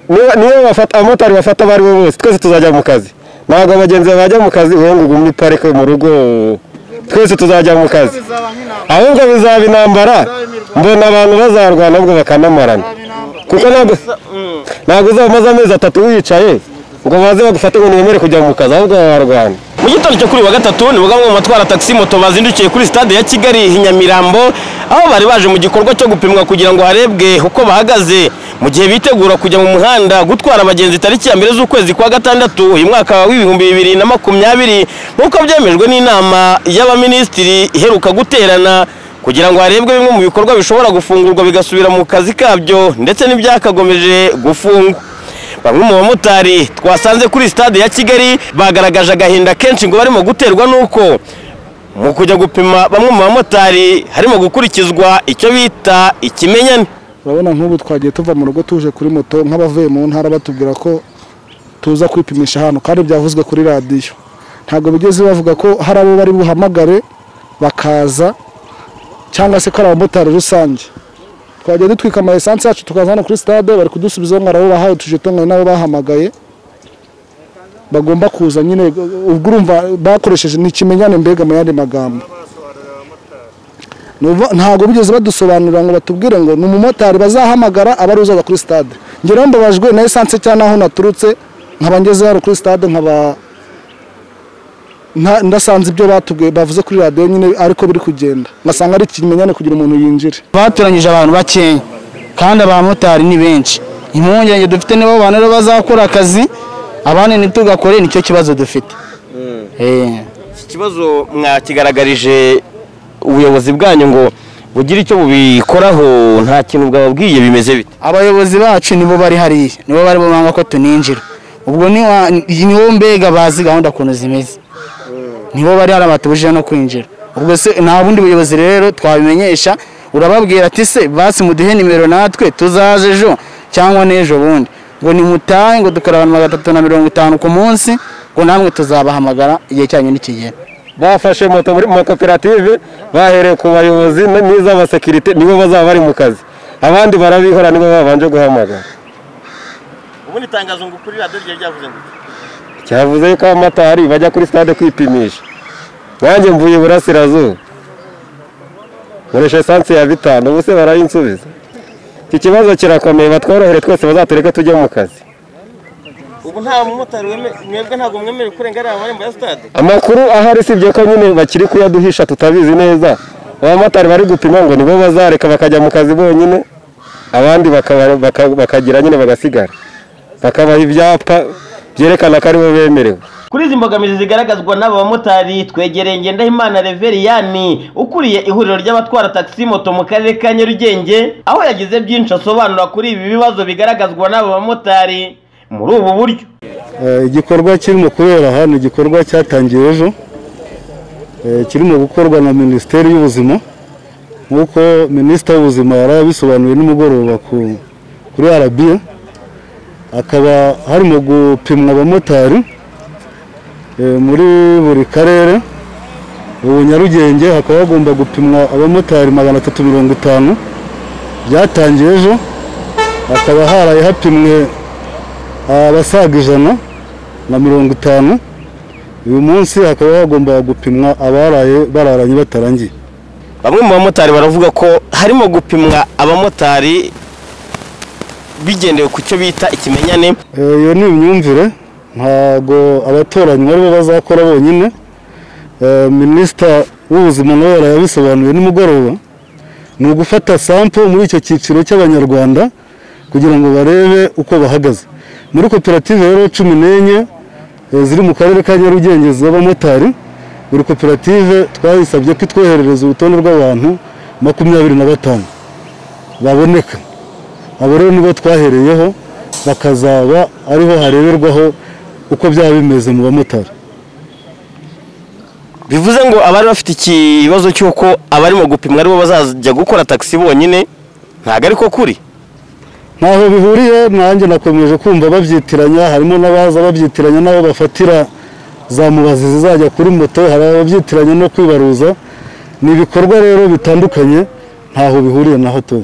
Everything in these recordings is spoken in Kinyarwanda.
niba abamotari bafata abo ari bo bose twese tuzajya mu kazi ntabwo abagenzi bajya mu kazi wowe ngo ugume parike mu rugo twese tuzajya mu kazi ahubwo bizaba intambara mbona abantu bazarwana ahubwo bakanamarana kuko ntabwo ntabwo uzaba umaze amezi atatu wicaye ngo baze bagufate ngo ntibemere kujya mu kazi ahubwo bararwana mu gitondo cyo kuri wa gatatu ni bwa mu batwara tagisi moto bazindukiye kuri stade ya kigali i nyamirambo aho bari baje mu gikorwa cyo gupimwa kugira ngo harebwe uko bahagaze mu gihe bitegura kujya mu muhanda gutwara abagenzi tariki ya mbere z'ukwezi kwa gatandatu uyu mwaka w'ibihumbi bibiri na makumyabiri nk'uko byemejwe n'inama y'abaminisitiri iheruka guterana kugira ngo harebwe bimwe mu bikorwa bishobora gufungurwa bigasubira mu kazi kabyo ndetse n'ibyakagomeje gufungwa bamwe mu bamotari twasanze kuri stade ya kigali bagaragaje agahinda kenshi ngo barimo guterwa n'uko mu kujya gupima bamwe mu bamotari harimo gukurikizwa icyo bita ikimenyane urabona nk'ubu twagiye tuva mu rugo tuje kuri moto nk'abavuye mu ntara batubwira ko tuza kwipimisha hano kandi byavuzwe kuri radiyo ntabwo bigeze bavuga ko hari abo bari buhamagare bakaza cyangwa se ko ari abamotari rusange twagiye dutwika ama esanse yacu tukaza hano kuri stade bari kudusubizaho ngo arabo bahawe tujeto ngo nabo bahamagaye bagomba kuza nyine ubwo urumva bakoresheje ni ikimenyane mbega mu yandi magambo ntabwo bigeze badusobanurira ngo batubwire ngo ni umumotari bazahamagara aba ari uzaza kuri stade ngeraho mbabajwe na esanse cyangwa n'aho naturutse nkaba ngeze hano kuri stade nkaba ndasanze ibyo batubwiye bavuze kuri radiyo nyine ariko biri kugenda ngasanga ari ikimenyane kugira umuntu yinjire batoranyije abantu bakeya kandi abamotari ni benshi impungenge dufite nibo bantu rero bazakora akazi abandi ntitugakore nicyo kibazo dufite iki kibazo mwakigaragarije ubuyobozi bwanyu ngo bugire icyo bubikoraho nta kintu bwababwiye bimeze bite abayobozi bacu nibo bari hariya nibo bari bumanga ko tuninjira ubwo niwo mbega bazi gahunda ukuntu zimeze nibo bari hariya batubujije no kwinjira ubwo se nta bundi buyobozi rero twabimenyesha urababwira ati se basi muduhe nimero natwe tuzaze ejo cyangwa n'ejo bundi ngo nimutahe ngo dukora abantu magana atatu na mirongo itanu ku munsi ngo namwe tuzabahamagara igihe cyanyu nikigera bafashe moto muri makoperative bahereye ku bayobozi n'iz'abasekirite nibo bazaba bari mu kazi abandi barabihora nibo babanje guhamagara ubundi itangazo ngo kuri radiyo ryari ryavuze ngo cyavuze yuko abamotari bajya kuri stade kwipimisha nanjye mvuye iburasirazuba nkoresha esanse ya bitanu ubu se barayinsubiza iki kibazo kirakomeye batworohere twese bazatereke tujye mu kazi ubu nta mumotari mwebwe ntabwo mwemerewe kurenga amarembo ya sitade amakuru ahari sibye ko nyine bakiri kuyaduhisha tutabizi neza abamotari bari gupima ngo nibo bazareka bakajya mu kazi bonyine abandi bakagira nyine bagasigara bakabaha ibyapa byerekana ko aribo bemerewe kuri izi mbogamizi zigaragazwa n'aba bamotari twegereye ngendahimana reveriyani ukuriye ihuriro ry'abatwara tagisi moto mu karere ka nyarugenge aho yagize byinshi asobanura kuri ibi bibazo bigaragazwa n'aba bamotari muri ubu buryo igikorwa kirimo kubera hano igikorwa cyatangiye ejo kirimo gukorwa na minisiteri y'ubuzima nk'uko minisita w'ubuzima yari abisobanuye nimugoroba kuri arabiya hakaba harimo gupimwa abamotari muri buri karere ubu nyarugenge hakaba hagomba gupimwa abamotari magana atatu mirongo itanu byatangiye ejo hakaba haraye hapimwe abasaga ijana na mirongo itanu uyu munsi hakaba hagomba gupimwa abaraye bararanye batarangiye bamwe mu bamotari baravuga ko harimo gupimwa abamotari bigendewe ku cyo bita ikimenyane iyo ni imyumvire ntabwo abatoranyi aribo bazakora bonyine minisita w'ubuzima nawe yarayabisobanuye nimugoroba ni ugufata sampo muri icyo cyiciro cy'abanyarwanda kugira ngo barebe uko bahagaze muri koperative rero cumi n'enye ziri mu karere ka nyarugenge z'abamotari buri koperative twayisabye ko itwoherereza urutonde rw'abantu makumyabiri na batanu baboneka abo rero nibo twahereyeho bakazaba ariho hareberwaho uko byaba bimeze mu bamotari bivuze ngo abari bafite ikibazo cy'uko abarimo gupimwa aribo bazajya gukora tagisi bonyine ntabwo ariko kuri ntaho bihuriye nanjye nakomeje kumva babyitiranya harimo n'abaza babyitiranya n'aho bafatira za mubazi zizajya kuri moto hari ababyitiranya no kwibaruza ni ibikorwa rero bitandukanye ntaho bihuriye na hato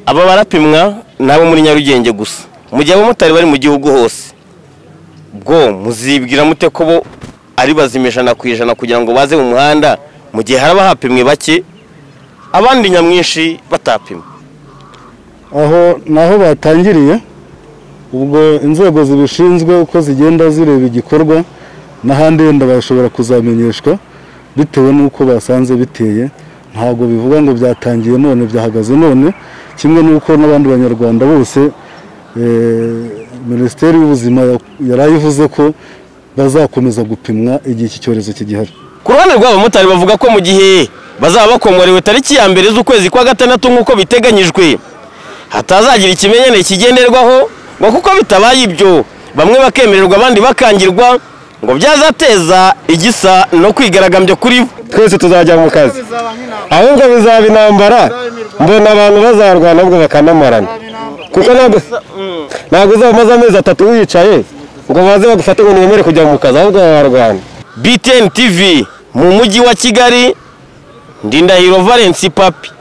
aba barapimwa nabo muri nyarugenge gusa mu gihe abamotari bari mu gihugu hose bwo muzibwira mute ko bo ari bazima ijana ku ijana kugira ngo baze mu muhanda mu gihe haraba hapimwe bake abandi nyamwinshi batapimwe aho naho batangiriye ubwo inzego zibishinzwe uko zigenda zireba igikorwa n'ahandi wenda bashobora kuzamenyeshwa bitewe n'uko basanze biteye ntabwo bivuga ngo byatangiye none byahagaze none kimwe n'uko n'abandi banyarwanda bose eh, minisiteri y'ubuzima yarayivuze ko bazakomeza gupimwa igihe iki cyorezo kigihari ku ruhande rw'abamotari bavuga ko mu gihe bazaba bakomorewe tariki ya mbere z'ukwezi kwa gatandatu nk'uko biteganyijwe hatazagira ikimenyane kigenderwaho ngo kuko bitabaye ibyo bamwe bakemererwa abandi bakangirwa ngo byazateza igisa no kwigaragambya kuri bo twese tuzajya mu kazi ahubwo bizaba intambara mbona abantu bazarwana ahubwo bakanamarana kuko ntabwo ntabwo uzaba umaze amezi atatu wicaye ngo baze bagufate ngo ntibemere kujya mu kazi ahubwo bararwana BTN TV mu mujyi wa Kigali Ndindahiro Valence Papi